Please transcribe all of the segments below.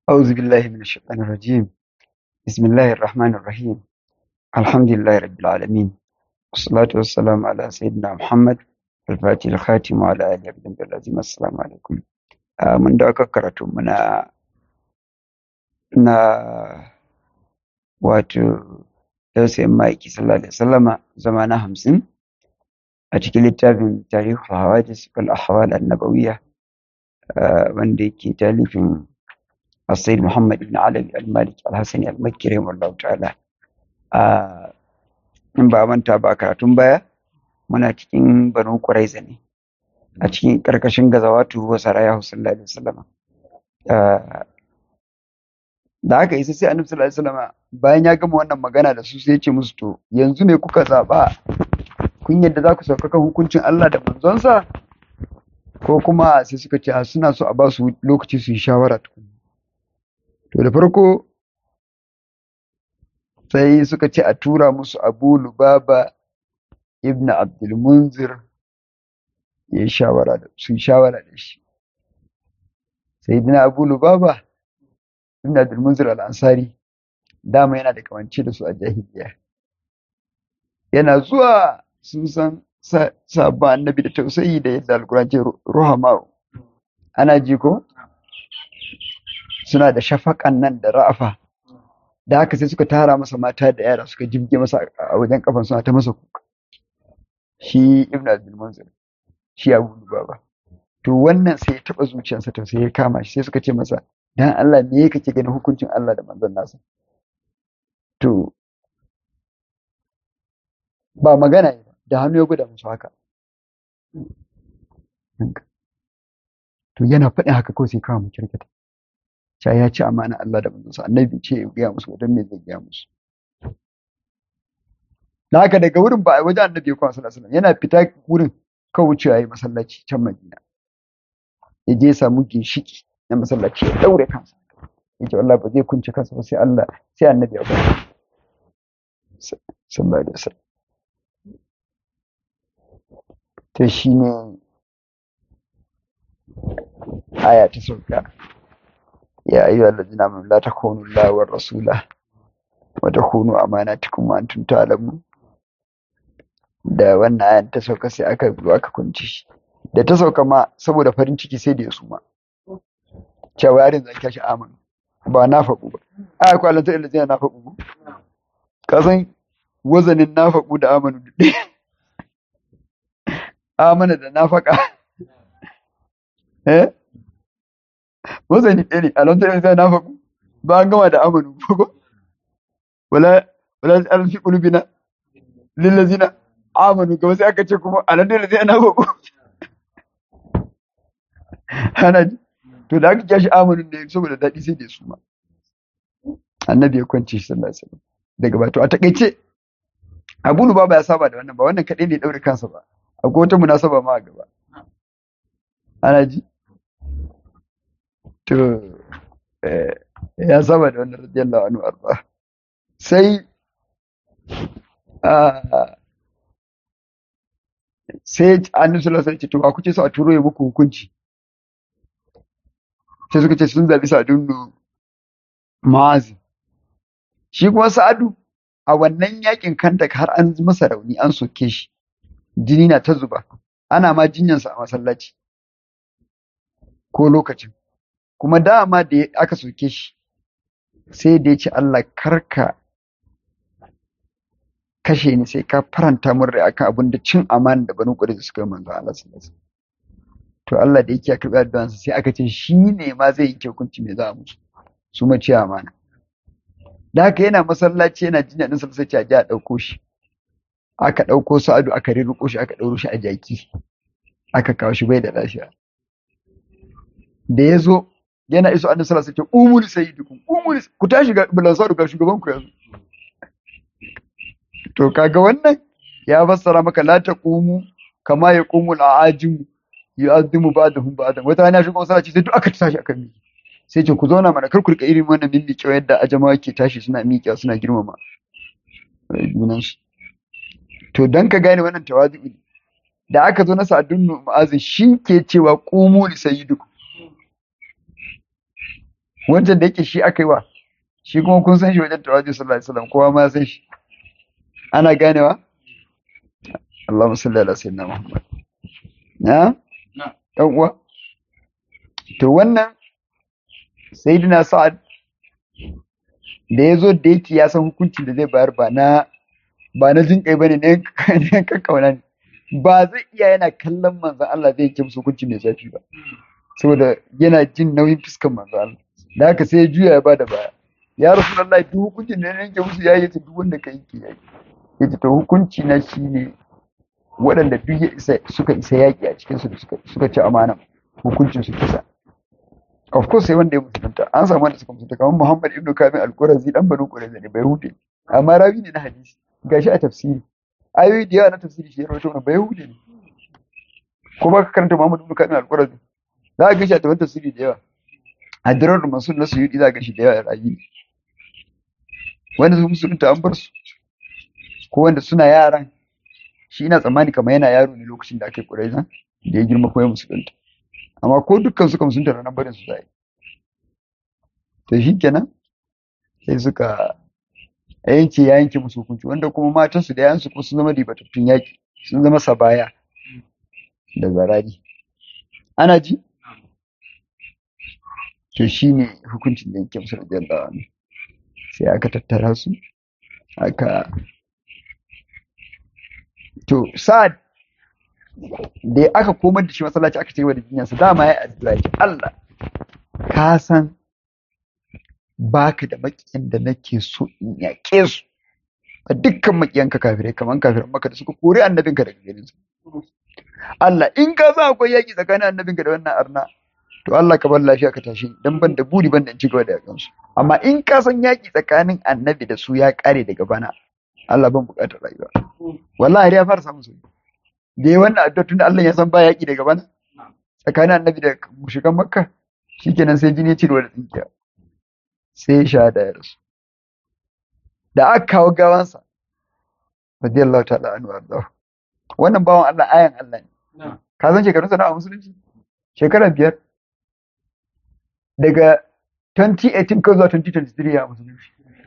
أعوذ بالله من الشيطان الرجيم بسم الله الرحمن الرحيم الحمد لله رب العالمين والصلاة والسلام على سيدنا محمد الفاتح الخاتم وعلى آله وصحبه العظيم السلام عليكم آه، من da aka karatu muna na wato dausayin ma'aiki sallallahu alaihi wasallama zama na hamsin a cikin littafin tarihul hawadis wal ahwal annabawiyya ah, wanda yake talifin السيد محمد بن علي المالك الحسني المكي رحمه الله تعالى Ah, in ba manta ba karatun baya muna cikin banu Quraiza ne a cikin karkashin gazawatu wa saraya sallallahu alaihi wasallam Ah, da aka isa sai annabi sallallahu alaihi wasallam bayan ya gama wannan magana da su sai ya ce musu to yanzu ne kuka zaba kun yadda za ku sauka kan hukuncin Allah da manzonsa ko kuma sai suka ce a suna so a ba su lokaci su yi shawara tukun to da farko sai suka ce a tura musu Abu Lubaba ibn Abdul Munzir ya yi shawara da su yi shawara da shi sayyidina Abu Lubaba ibn Abdul Munzir al-Ansari dama yana da kamance da su a jahiliya yana zuwa sun san sa- sabon annabi da tausayi da yadda alkuran ce ruhama ana ji ko suna da shafaƙan nan da ra'afa da haka sai suka tara masa mata da yara suka jibge masa a wajen kafan suna ta masa kuka shi ibn abdul munzir shi abu lubaba to wannan sai ya taba zuciyarsa to sai ya kama shi sai suka ce masa dan Allah me kake ganin hukuncin Allah da manzon nasa to ba magana ne ba da hannu ya gwada musu haka to yana faɗin haka kawai sai kawo mu kirkita cewa ya ci amana Allah da manzonsa annabi ce ya gaya musu wadan me zai gaya musu da haka daga wurin ba a wajen annabi ya kwana sallallahu alaihi wasallam yana fita wurin kawai wucewa yi masallaci can Madina ya je ya samu ginshiki na masallaci ya daure kansa ya ce wallahi ba zai kunce kansa ba sai Allah sai annabi ya bari sallallahu alaihi wasallam to shine aya ta sauka ya ayyuhal ladina amanu la takunu Allah war rasula wa takunu amanatikum wa antum ta'lamun da wannan ayan ta sauka sai aka zo aka kunci shi da ta sauka ma saboda farin ciki sai da ya suma cewa yarin zan kashi amanu ba na faɗu ba a ko Allah ta ilazina na faɗu ka san wazanin na faɗu da amanu duk ɗaya amana da na faƙa eh wazani ɗaya ne Allah ta ilazina na faɗu ba an gama da amanu ko wala wala an fi qulubina lil ladzina amanu gaba sai aka ce kuma alan da zai na faɗu ana ji to da aka kyashi amanu ne saboda daɗi sai da su ma annabi ya kwance shi sallallahu alaihi wasallam daga ba to a takaice Abu Lubaba ya saba da wannan ba wannan kadai ne ya daure kansa ba akwai wata munasaba ma a gaba ana ji to eh, ya saba da wannan radiyallahu anhu arba sai ah, sai annabi sallallahu alaihi wasallam ya ce to ba kuke so a turo ya muku hukunci sai suka ce sun zabi Sa'adun Mu'azi shi kuma Sa'adu a wannan yakin Kandak har an masa rauni an soke shi jini na ta zuba ana ma jinyansa a masallaci ko lokacin kuma dama da ya- aka soke shi sai da ya ce Allah karka kashe ni sai ka faranta min rai akan abin da cin amana da banu da suka yi manzo Allah sallallahu alaihi wasallam to Allah da yake ya karɓi addu'ansa sai aka ce shi ne ma zai yi hukunci me za a musu su ma ci amana da haka yana masallaci yana jinya din sai ce a ji a ɗauko shi aka ɗauko Sa'adu aka rirriƙo shi aka ɗauro shi a jaki aka kawo shi bai da lafiya da ya zo yana iso annabi sallallahu alaihi wasallam ce umuri sayyidukum umuri ku tashi ga bilansaru ga shugaban ku yanzu to kaga wannan ya fassara maka la taqumu kama yaqumu al-ajimu yu'azzimu ba'dahum ba'dan wata rana shigo masallaci sai duk aka tashi aka miƙe sai ce ku zauna mana kar ku rika irin wannan mimmiƙe yadda ajamawa ke tashi suna miƙe suna girmama junansu to dan ka gane wannan tawazu'u ne da aka zo na sa'adun mu'azin shi ke cewa qumu li sayyidikum wancan da yake shi aka yi wa shi kuma kun san shi wajen tawaji sallallahu alaihi wasallam kowa ma san shi ana ganewa Allahumma salli ala sayyidina Muhammad na dan uwa to wannan sayyidina Sa'ad da ya zo da yake ya san hukuncin da zai bayar ba na ba na jin kai bane ne kakkauna ne ba zai iya yana kallon manzon Allah zai yanke musu hukunci mai zafi ba saboda yana jin nauyin fuskan manzon Allah da haka sai ya juya ya bada baya ya rasulullahi duk hukuncin da yanke musu yayi ta duk wanda ka yanke yayi yace to hukunci na shine waɗanda duk ya isa suka isa yaƙi a cikin su da suka suka ci amana hukuncin su kisa of course sai wanda ya musulunta an samu wanda suka musulunta kamar Muhammad ibn Kamil al-Qurazi dan Banu Qurayza ne bai hude amma rawi ne na hadisi gashi a tafsiri ayoyi da yawa na tafsiri shi ya rawaito wannan bai hude ne ko ba ka karanta Muhammad ibn Kamil al-Qurazi za ka gashi a tafsirin tafsiri da yawa a dirar masul na suyudi za ka gashi da yawa rayi wanda su musulunta an bar su ko wanda suna yaran shi ina tsammani kamar yana yaro ne lokacin da aka yi Qurayza da ya girma ko ya musulunta amma ko dukkan suka musulunta ranar barin su zai to shi kenan sai suka yanke ya yanke musu hukunci wanda kuma matansu da yansu kuma sun zama ribatattun yaki sun zama sabaya da zarari ana ji to shi ne hukuncin da yanke musu radiyallahu anhu sai aka tattara su aka to sa'ad da aka komar da shi masallaci aka ce wa da jinyarsa dama ya addu'a ya Allah ka san baka da makiyan da nake so in yaƙe su a dukkan makiyanka kafirai kamar kafiran maka da suka kori annabinka daga garin su Allah in ka sa akwai yaƙi tsakanin annabinka da wannan arna to Allah ka bar lafiya ka tashi dan ban da buri ban da in ci gaba da yakan su amma in ka san yaƙi tsakanin annabi da su ya ƙare daga bana Allah ban buƙatar rayuwa wallahi ya fara samun sauki da yi wannan addu'a tun Allah ya san ba yaƙi daga bana tsakanin annabi da mushikan makka shikenan sai jini cirwa da tsinkiya sai ya sha da ya rasu da aka kawo gawansa radiyallahu ta'ala anhu ardahu wannan bawan Allah ayan Allah ne ka san shekarun sa a musulunci shekara biyar daga 2018 ko zuwa 2023 a musulunci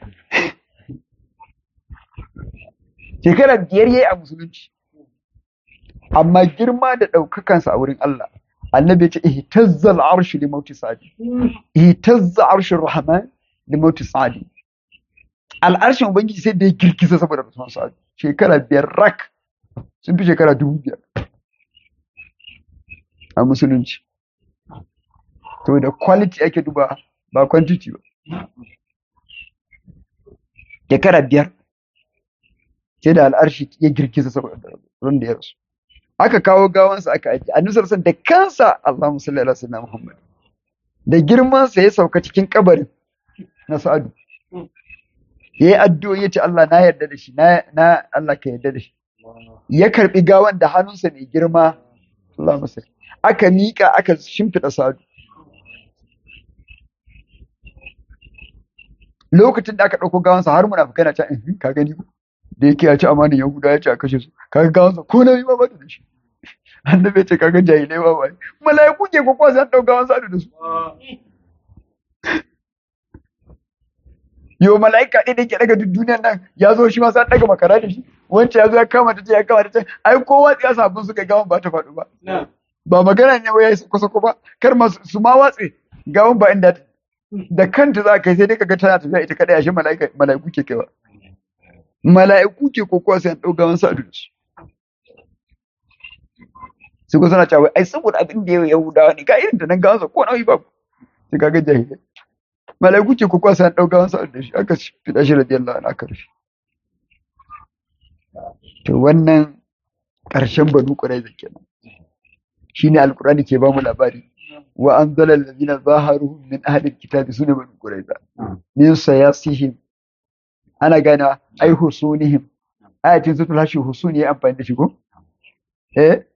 shekara biyar yayi a musulunci amma girma da ɗaukakansa a wurin Allah annabi ya ce ihtazza al-arshu li mauti sa'di ihtazza arshu rahman li mauti sa'di al'arshin ubangiji sai da ya girgiza saboda rasuwan sa'di shekara biyar rak sun fi shekara dubu biyar a musulunci to da quality ake duba ba quantity ba shekara biyar sai da al'arshi ya girgiza saboda ran da ya rasu aka kawo gawansa aka ajiye annabi sallallahu da kansa Allahumma salli ala sayyidina Muhammad da girman sa ya sauka cikin kabarin na Sa'adu yayi addu'o yace Allah na yarda da shi na na Allah ka yarda da shi ya karbi gawan da hannunsa mai girma Allahumma salli aka mika aka shimfida Sa'adu lokacin da aka dauko gawansa har munafikai na ta ka gani ko da yake ya ci amanin Yahuda ya ce a kashe su kaga gawansa ko na yi ba ba da shi annabi ya ce kaga jahilai ba ba mala'iku ke ko sai an dauka wasu adu da su yo mala'ika ɗaya da ke daga duk duniyar nan ya zo shi ma sai an daga makara da shi wancan ya zo ya kama ta ce ya kama ta ce ai kowa ya sabon suka gawan ba ta faɗo ba ba magana ne wai ya yi kusa ba kar ma su ma watse gawan ba inda da kanta za ka yi sai dai kaga tana tafiya ita kadai ashe mala'ika mala'iku ke kaiwa mala'iku ke kokowa sai an ɗauka wani sa'adu da su. Su ko suna cewa ai saboda abin da ya Yahudawa ne ga irin da nan gawansa ko nauyi ba sai kaga jahilai. Mala'iku ke kokowa sai an ɗauka wani sa'adu da shi aka fiɗa shi radiyallahu anhu aka rufe. To wannan ƙarshen banu Qurayza kenan. Shine Alƙur'ani ke ba mu labari. Wa anzala allazina zaharuhum min ahli alkitabi sune banu Qurayza. Min sayasihim ana gana ai husunihim ayatin sutul hashi husuni ya amfani da shi ko eh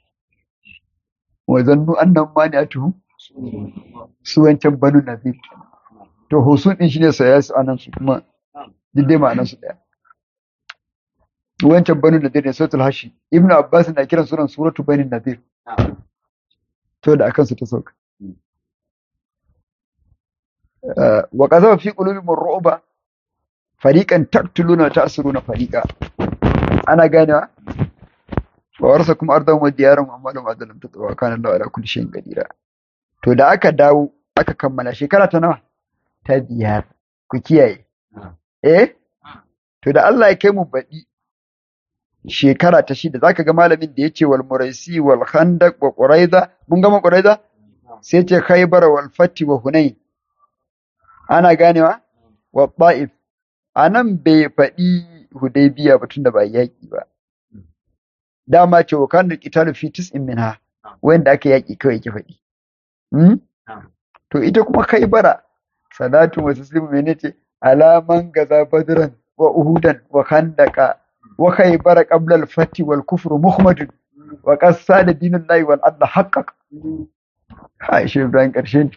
wa zannu annam mani'atuhum su wancan banu nazir to husun din shine saya su anan su kuma dai ma'anar su daya wancan banu nazir ne sutul hashi ibnu abbas na kiran sunan suratu bani nazir to da akan su ta sauka wa qadhafa fi qulubihim ar-ru'ba fariqan taqtuluna wa ta'siruna fariqa ana ganewa wa warsakum ardahum wa diyarahum amwalahum adalam tatwa kana Allahu ala kulli shay'in qadira to da aka dawo aka kammala shekara ta nawa ta biyar ku kiyaye eh to da Allah ya kai mu baɗi shekara ta shida zaka ga malamin da yace wal muraisi wal khandaq wa quraiza mun gama quraiza sai ce khaybar wal fati wa hunain ana ganewa wa ta'if anan bai faɗi hudaybiya ba tunda ba yaki ba dama ce wa kan qitalu fi tis'in minha wanda aka yaki kawai yake faɗi hmm? to ita kuma khaybara salatu wa taslimu menene alaman gaza badran wa uhudan wa khandaqa wa khaybara qabla al-fath wal kufru muhammadun wa qasada dinullahi wal adla haqqaq ha shi Ibrahim karshe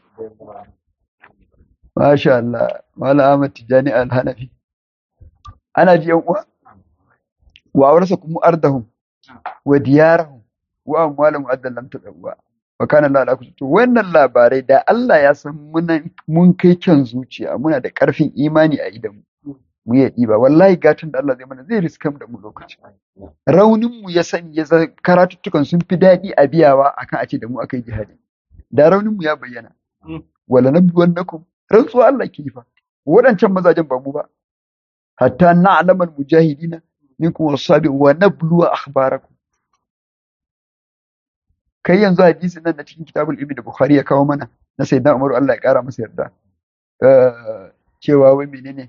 masha Allah mala Ahmad Tijani al-Hanafi ana ji yan uwa wa aurasa kuma ardahum wa diyarahum wa amwalahum addan lam tadawwa wa kana Allah ala kulli to wannan labarai da Allah ya san mun kai kyan zuciya muna da karfin imani a idan mu ya ɗiba wallahi gatan da Allah zai mana zai riskam da mu lokaci raunin mu ya sani ya karatuttukan sun fi daɗi a biyawa akan a ce da mu aka yi jihadi da raunin mu ya bayyana wala nabluwannakum rantsuwa Allah ke fa waɗancan mazajen ba mu ba hatta na'lamal mujahidina minkum wasabi wa nabluwa akhbarakum kai yanzu hadisi nan na cikin kitabul ilmi da bukhari ya kawo mana na sayyidina umaru Allah ya kara masa yarda cewa wai menene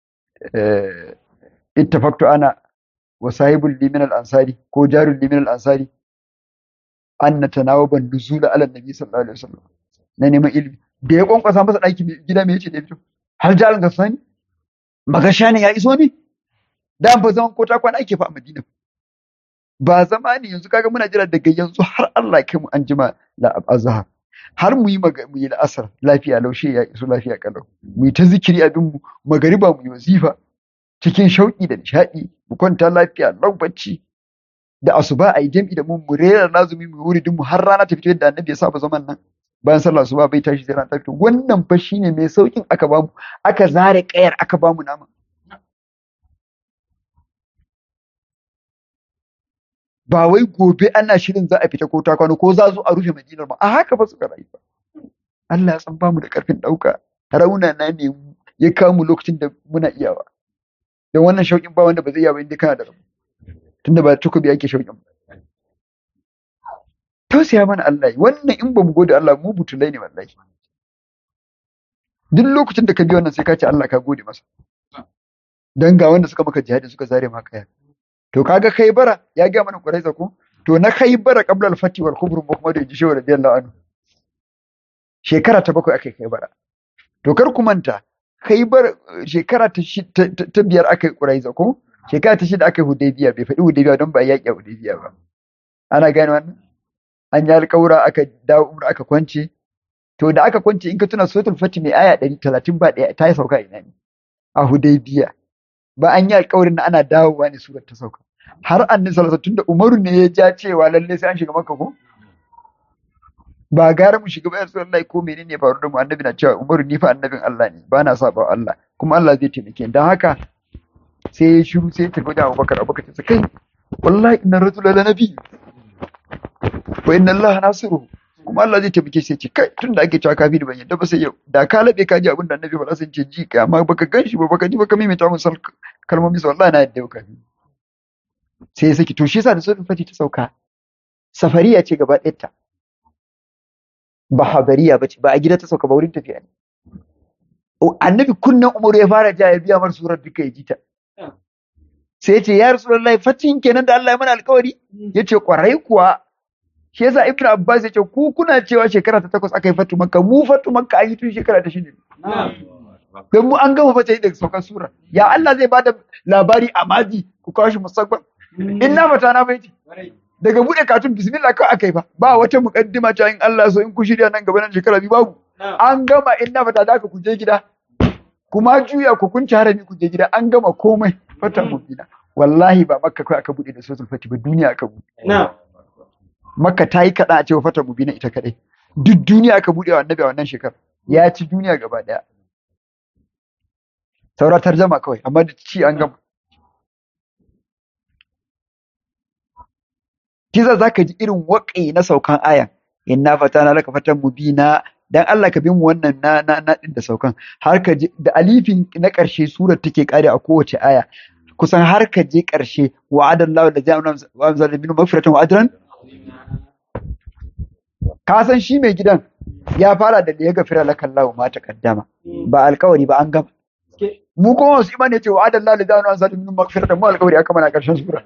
ittafaqtu ana wa sahibul li min al ansari ko jarul li min al ansari an natanawaba nuzula ala nabi sallallahu alaihi wasallam na neman ilmi da ya kwankwasa masa daki gida me yace da fito har jalan ga sani magasha ne ya iso ne da ba zaman ko ta kwana ake fa a Madina ba zama ne yanzu kaga muna jira daga yanzu har Allah kai mu an jima la azhar har mu yi mu yi la'asar lafiya laushe ya iso lafiya kalau mu yi ta zikiri abin mu magariba mu yi wazifa cikin shauki da nishadi mu kwanta lafiya lau bacci da asuba a yi jam'i da mu mu rera lazumi mu wuri mu har rana ta fito yadda annabi ya saba zaman nan bayan sallah asuba bai tashi sai rana ta fito wannan fa shine mai saukin aka bamu aka zare kayar aka bamu nama ba wai gobe ana shirin za a fita ko ta kwano ko za zo a rufe madinar ba a haka ba suka rayu ba Allah ya san bamu da karfin dauka rauna na ne ya kamu lokacin da muna iyawa don wannan shauƙin ba wanda ba zai iya ba inda kana da rabu tunda ba takobi ake shauƙin ba tausaya mana Allah wannan in ba mu gode Allah mu butulai ne wallahi duk lokacin da ka bi wannan sai ka ce Allah ka gode masa dan ga wanda suka maka jihadi suka zare maka ya to kaga khaybara ya ga mana quraiza ko to na khaybara qabla al-fati wal kubr Muhammad ya ji shi radiyallahu anhu shekara ta bakwai akai khaybara to kar ku manta khaybar shekara ta ta biyar akai quraiza ko shekara ta shida akai hudaybiya bai faɗi hudaybiya don ba yaƙi a hudaybiya ba ana gane wannan an yi alƙawura aka dawo umra aka kwance to da aka kwance in ka tuna suratul fati mai aya 130 ba ɗaya ta yi sauka ina ne a hudaybiya ba an yi alƙawarin na ana dawowa ne surar ta sauka har annabi sallallahu alaihi tunda Umaru ne ya ja cewa lalle sai an shiga Makka ko ba gara mu shiga bayan sallallahu ko menene faru da mu annabi na cewa Umaru ni fa annabin Allah ne ba na saba Allah kuma Allah zai taimake ni dan haka sai ya shiru sai ya tafi da Abubakar Abubakar ta kai wallahi inna rajula la nabi wa inna Allah nasiru kuma Allah zai taimake sai ce kai tunda ake cewa kafi da ban yadda ba sai yau da ka labe ka ji abin da annabi faɗa sai ce ji ka amma baka ganshi ba baka ji baka maimaita mun sal kalmomi sa wallahi na yadda ka sai ya saki to shi yasa da suratul fati ta sauka safariya ce gaba ɗayarta ba habariya ba ce ba a gida ta sauka ba wurin tafiya ne annabi kunnen umaru ya fara ja ya biya mar surar duka ya ji ta sai ya ce ya rasulullahi fatin kenan da Allah ya mana alkawari ya ce kwarai kuwa shi yasa ibnu abbas ya ce ku kuna cewa shekara ta takwas aka yi fatu makka mu fatu makka an yi tun shekara ta shida don mu an gama fata daga saukar sura ya Allah zai bada labari a maji ku kawo shi musamman in na fata na baiti daga bude katun bismillah kawai aka yi fa ba wata mukaddima cewa in Allah so in ku shirya nan gaba nan shekara biyu babu an gama in na fata da aka ku je gida kuma juya ku kunci harami ku je gida an gama komai fata mubina wallahi ba makka kawai aka bude da suratul fatih ba duniya aka bude makka ta yi kaɗan a cewa fata mubina ita kaɗai duk duniya aka buɗe wa annabi a wannan shekar ya ci duniya gaba ɗaya saura tarjama kawai amma da ci an gama kiza zaka ji irin waƙi na saukan ayan inna fatana laka fatan mubina dan Allah ka bi mu wannan na na na din da saukan har ka je da alifin na ƙarshe surar take kare a kowace aya kusan har ka je ƙarshe wa'adallahu da jami'an wa zalimin magfiratan wa ajran ka san shi mai gidan ya fara da ya gafira laka Allah ma taqaddama ba alƙawari ba an gama mu kuma wasu imani ce wa'adallahu da jami'an zalimin magfiratan mu alƙawari aka mana ƙarshen sura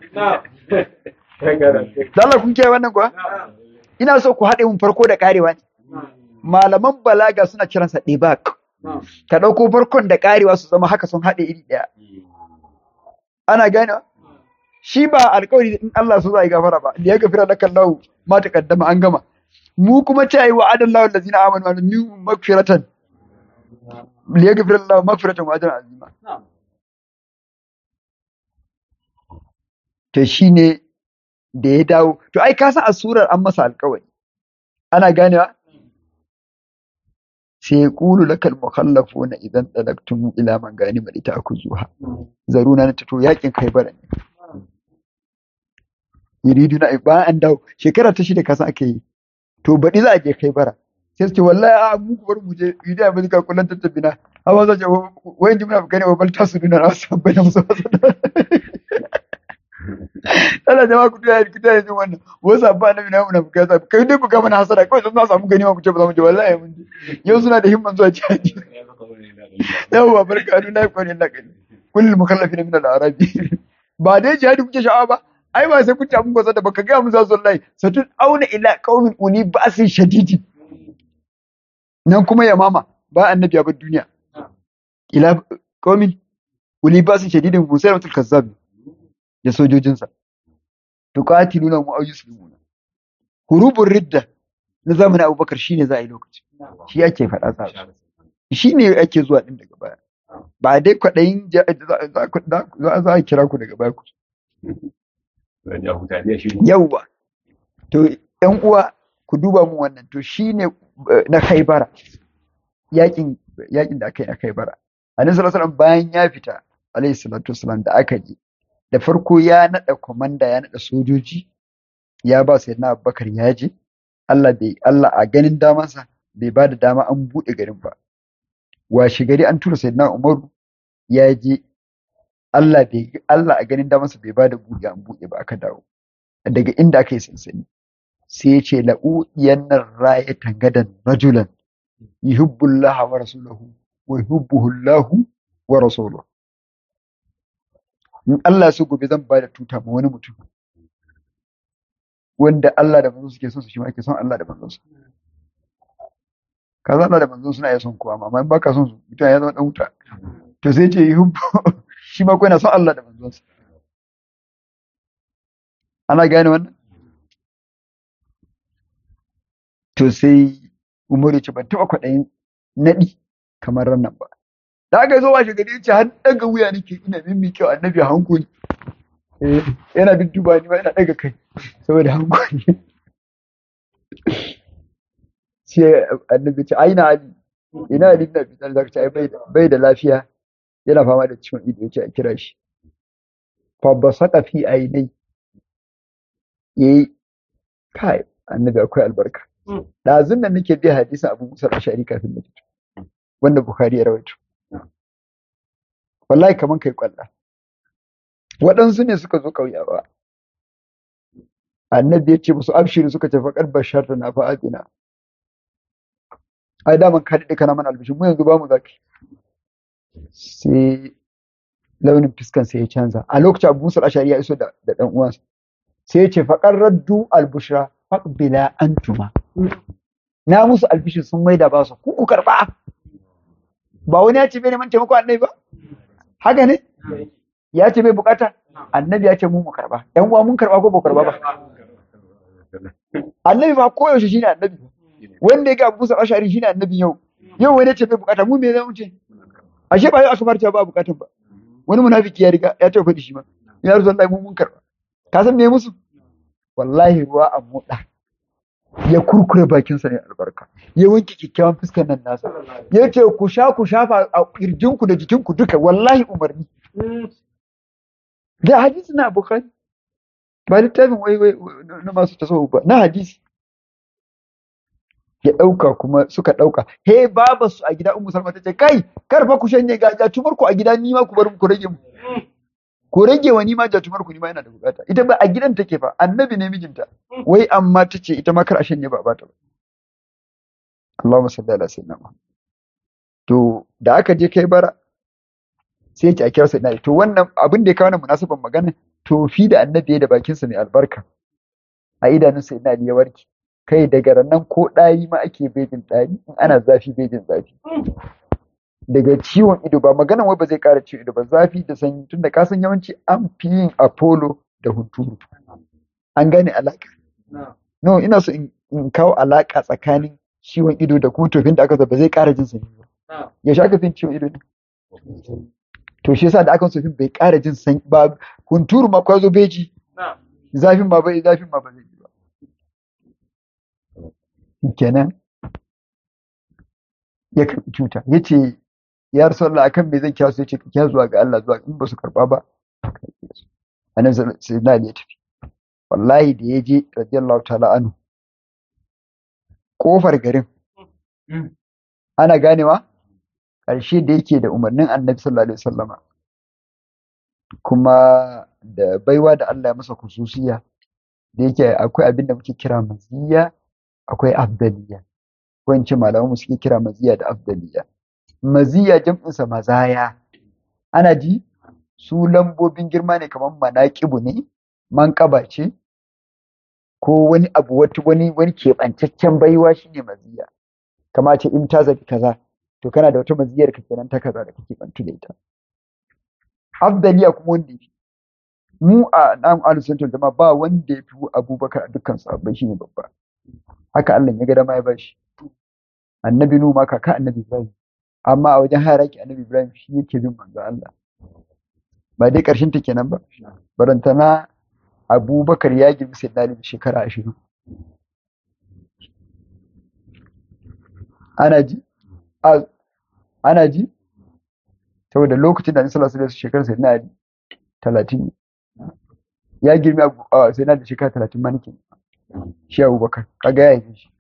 Allah kun kiyaye wannan kuwa ina so ku haɗe mun farko da ƙarewa ne malaman balaga suna kiransa debak ka ɗauko farkon da ƙarewa su zama haka sun haɗe iri ɗaya ana gane shi ba alƙawari in Allah so za yi gafara ba da ya gafira da kallahu ma ta kaddama an gama mu kuma ce yi wa adan lahu allazina amanu wa min magfiratan li yaghfir Allah magfiratan wa ajran azima to shine da ya dawo to ai ka san a surar an masa alƙawari ana ganewa sai ya ƙulu lakal mukhallafuna idan dalaktum ila man gani bari ta akuzuha zaruna na to yakin kai bara ne yuridu na ba an dawo shekara ta shida kasa ake yi to baɗi za a je kai bara sai su ce wallahi a mu ku bar mu je yuridu a mazika kullun tattabina amma za ce wayan jimna gane wa bal tasu duna na wasu bai na musu Allah jama'a ku taya ku taya jin wannan wasu abba na mina muna bukata kai dai ku ga mana hasara kawai sun za samu gani ma ku ce ba za mu je wallahi mun je yau suna da himman zuwa jihadi yawwa barka adu na kwani na kai kullul mukallafina min al-arabi ba dai jihadi kuke sha'awa ba ai ba sai kun ta mun gwasa da baka ga mu za su wallahi satun auna ila qaumin uni ba'sin shadidi nan kuma ya mama ba annabi ya bar duniya ila qaumin uli ba'sin shadidin musailamatul kazzab da sojojinsa tuqatiluna mu ayyuslimuna hurubur ridda na zamanin Abubakar shine za a yi lokaci shi ake faɗa sa shi ne ake zuwa din daga baya ba dai kwaɗayin za a kira ku daga baya ku yauwa to yan uwa ku duba mu wannan to shine na Khaibara yakin yakin da aka yi na Khaibara Annabi sallallahu alaihi wasallam bayan ya fita alaihi salatu wasallam da aka je da farko ya naɗa kwamanda ya naɗa sojoji ya ba sai na abubakar ya je Allah bai Allah a ganin damansa bai ba da dama an buɗe garin ba washe gari an tura sai na umaru ya je Allah bai Allah a ganin damansa bai ba da buɗe an buɗe ba aka dawo daga inda aka yi sansani sai ya ce la'udiyan nan rayatan gadan rajulan yuhibbullaha wa rasulahu wa yuhibbuhu Allahu wa rasuluhu in Allah so gobe zan ba da tuta ma wani mutum wanda Allah da manzon suke son su shi ma ake son Allah da manzon su kaza Allah da manzon suna iya son kowa amma in baka son su mutum ya zama dan wuta to sai ce yuhibbu shi ma ko yana son Allah da manzon sa ana gane wannan to sai Umaru ce ban taɓa kwaɗayin naɗi kamar rannan ba da aka zo washe gari ce har daga wuya nake ina mimmi kyau annabi hankuli eh yana dudduba ni ma ina daga kai saboda hankuli sai annabi ce aina ali ina ali na fitar da ce bai bai da lafiya yana fama da ciwon ido yace a kira shi fa basata fi ainai yayi kai annabi akwai albarka dazun nan nake bi hadisin Abu Musa al-Ashari kafin na fito wanda Bukhari ya rawaito wallahi kaman kai kwalla waɗansu ne suka zo ƙauyawa annabi ya ce musu abshiru suka ce faƙar bashar na fa'adina ai daman ka daɗe kana mana albishin mu yanzu ba mu zaki sai launin fiskan sai ya canza a lokacin abu musul ashari ya iso da ɗan uwansa sai ya ce faƙar raddu albushra faqbila antuma na musu albishin sun maida ba su ku ku karɓa ba wani ya ce bai neman taimako annabi ba haka ne ya ce bai bukata annabi ya ce mu mu karba yan uwa mun karba ko ba karba ba annabi ba koyaushe shine annabi wanda ya ga Abu Musa Ashari shine annabi yau yau wani ya ce bai bukata mu me zamu ce ashe ba yau aka farta ba bukatan ba wani munafiki ya riga ya tafi faɗi shi ma ya rasu Allah mu mun karba ka san me musu wallahi ruwa a moda ya kurkure bakinsa ne albarka ya wanke kyakkyawan fuskar nan nasa ya ce ku sha ku shafa a kirjinku da jikinku duka wallahi umarni da hadisi na bukhari ba littafin wai wai na masu tasawuf ba na hadisi ya ɗauka kuma suka ɗauka he baba su a gida ummu salma ta ce kai kar fa ku shanye ga jatumar ku a gida ni ma ku bar ku rage mu ku rage wa ni ma jatumar ku ni ma yana da bukata ita ba a gidan take fa annabi ne mijinta wai amma ta ce ita ma kar a shanye ba bata ba Allahumma salli ala sayyidina Muhammad to da aka je kai bara sai ki a kira sayyidina to wannan abin da ya kawo munasaban magana to fi da annabi da bakinsa mai albarka a idanun sayyidina Ali ya warke kai daga nan ko ɗari ma ake bejin ɗari in ana zafi bejin zafi daga ciwon ido ba magana wai ba zai ƙara ciwon ido ba zafi da sanyi tun da kasan yawanci an fi yin apollo da hunturu an gane alaƙa no ina so in kawo alaƙa tsakanin ciwon ido da kuma tofin da aka ba zai ƙara jin sanyi ba yaushe aka fi ciwon ido ne to shi yasa da aka sofin bai ƙara jin sanyi ba hunturu ma kwazo beji zafin ma bai zafin ma ba zai ji ba kenan ya karɓi cuta ya ce ya rasu Allah akan me zan kya su ya ce kya zuwa ga Allah zuwa in ba su karɓa ba a nan sai na ya tafi wallahi da ya je radiyallahu ta'ala anhu kofar garin ana ganewa ƙarshe da yake da umarnin annabi sallallahu alaihi wasallama kuma da baiwa da Allah ya masa kususiya da yake akwai abin da muke kira maziya akwai afdaliya wance malaman suke kira maziya da afdaliya maziya jam'insa mazaya ana ji su lambobin girma ne kamar manaƙibu ne manƙaba ce ko wani abu wata wani wani keɓantaccen baiwa shine maziya kama ce in ta zabi kaza to kana da wata maziyar ka kenan ta kaza da kake bantu da ita afdaliya kuma wanda yafi mu a nan alusuntul jama'a ba wanda ya fi abubakar a dukkan sahabbai shine babba haka Allah ya ga dama ya bashi annabi nu ma kaka annabi ibrahim amma a wajen hayaraki annabi ibrahim shi yake bin manzo Allah ba dai karshen ta kenan ba barantana abubakar ya girmi sai da shekara ashirin ana ji ana ji saboda lokacin da Annabi sallallahu alaihi shekarar sai na talatin ya girmi a sai na da shekara talatin ma nake shi abubakar kaga ya yi shi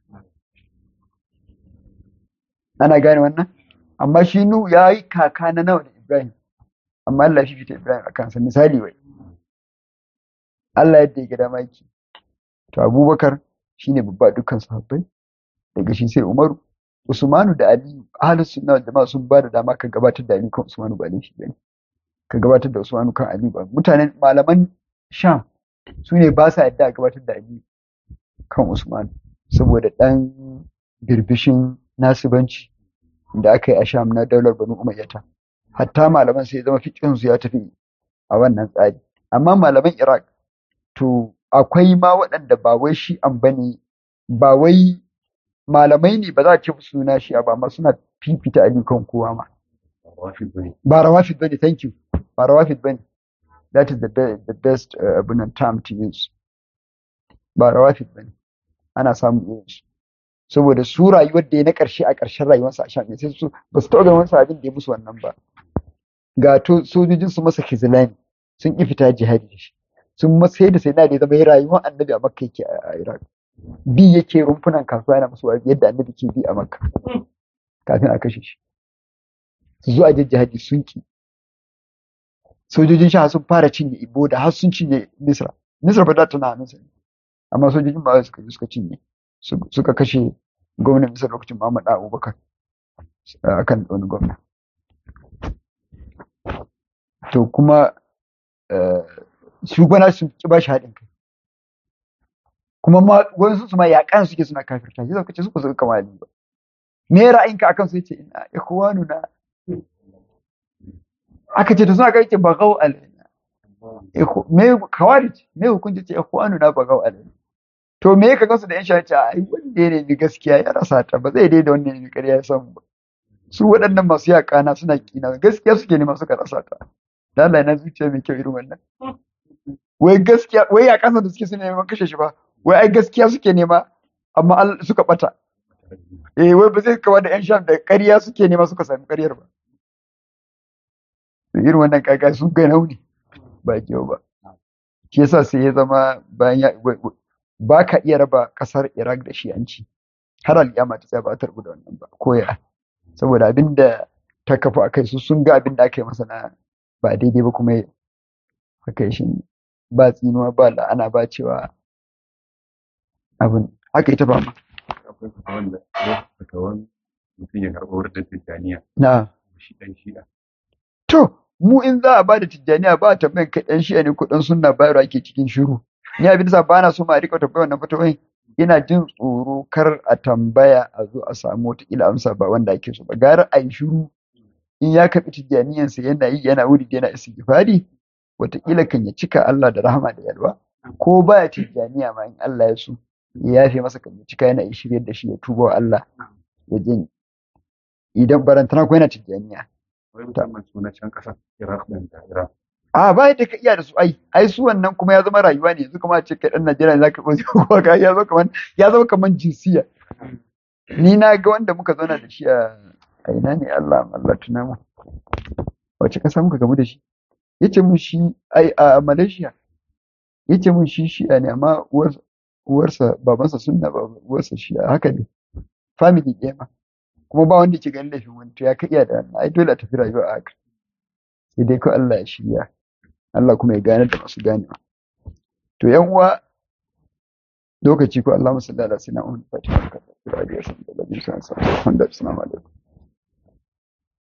ana gane wannan amma shi nu ya yi kaka na nawa da ibrahim amma Allah shi fita ibrahim a kansa misali wai Allah yadda ya gada maki to abubakar shine babba dukkan sahabbai daga shi sai umaru usmanu da aliyu ahlus sunna wal jama'a sun ba da dama ka gabatar da aliyu kan usmanu ba laifi bane ka gabatar da usmanu kan aliyu ba mutanen malaman sham su ne ba sa yadda a gabatar da aliyu kan usmanu saboda dan birbishin nasibanci da aka yi a sham na daular banu umayyata hatta malaman sai zama fikin su ya tafi a wannan tsari amma malaman iraq to akwai ma waɗanda ba wai shi an bane ba wai malamai ne ba za a ce suna shi ba amma suna fifita ali kan kowa ma ba rawafid bane thank you ba rawafid bane that is the, be the best uh, abunan term to use ba rawafid bane ana samun irin su saboda su rayuwar da ya na ƙarshe a ƙarshen rayuwarsa a shan sai su ba su taɓa ganin wani abin da ya musu wannan ba ga to sojojin su masa kizilani sun ƙi fita jihadi da shi sun masa sai da sai na da zama rayuwar annabi a makka yake a iraq bi yake rumfunan kasuwa yana musu wa'azi yadda annabi ke bi a makka kafin a kashe shi su zo a jihadi sun ki sojojin sha sun fara cinye ibo da har sun cinye misra misra ba za ta na hannunsa ne amma sojojin ba suka suka cinye suka kashe gwamnan misra lokacin muhammad abubakar akan wani gwamna to kuma shugabana sun ki ba shi haɗin kai kuma ma wasu su ma yaƙan suke suna kafirta shi zaka ce su ba su kama Ali ba me ra'ayinka akan su yace ina ikhwanu na aka ce to suna kai ce bagaw alaina me kawarij me hukunci ce ikhwanu na bagaw alaina to me ka gansu da yan shaci ai wanda ya nemi gaskiya ya rasa ta ba zai daida wanda ya nemi ƙarya ya samu ba su waɗannan masu yaƙana suna kina gaskiya suke nema suka rasa ta Allah na zuciya mai kyau irin wannan wai gaskiya wai ya kasa da suke suna neman kashe shi ba wai ai gaskiya suke nema amma suka bata eh wai ba zai kama da yan sham da ƙarya suke nema suka sami ƙaryar ba irin wannan kaka sun ga nauni ba kyau ba shi yasa sai ya zama bayan ya ba ka iya raba ƙasar Iraq da shi'anci har al'iyama ta tsaya ba ta da wannan ba koya saboda abin da ta kafa a kai su sun ga abin da aka yi masa na ba daidai ba kuma aka yi shi ba tsinuwa ba la'ana ba cewa abin haka ita ba ma akwai fatawan da fatawan mutum ya karɓa wurin tijjaniya na shi ɗan shi'a to mu in za a ba da tijjaniya ba a tambayin kai ɗan shi'a ne ko ɗan sunna bayarwa ake cikin shiru ni abin da ba na so ma a rika tambaya wannan fatawai ina jin tsoro kar a tambaya a zo a samu wata ila amsa ba wanda ake so ba gara a yi shiru in ya karɓi tijjaniyansa yana yi yana wuri yana istighfari wataƙila kan ya cika Allah da rahama da yalwa ko baya tijjaniya ma in Allah ya so ya yafe masa kan ya cika yana shiryar da shi ya tuba wa Allah ya jin idan barantana ko yana tijjaniya wai musamman suna can ƙasar Iraq ɗin da Iran a ba da ka iya da su ai ai su wannan kuma ya zama rayuwa ne yanzu kuma a ce kai dan Najeriya za ka ko kuma ka ya zama kaman ya zama kaman jinsiya ni na ga wanda muka zauna da shi a a ina ne Allah Allah tuna mu wace kasa muka gamu da shi yace mun shi ai a Malaysia yace mun shi shi'a ne amma uwar uwarsa babansa sunna ba uwarsa shi'a haka ne family ɗaya ma kuma ba wanda ke ganin laifin wani to ya ka iya da wannan ai dole a tafi rayuwa a haka sai dai ko Allah ya shirya Allah kuma ya gane da masu ganewa to yan uwa lokaci ko Allah musalli ala sayyidina Muhammad fatiha ka da radiyo sun da bin sa sa assalamu alaikum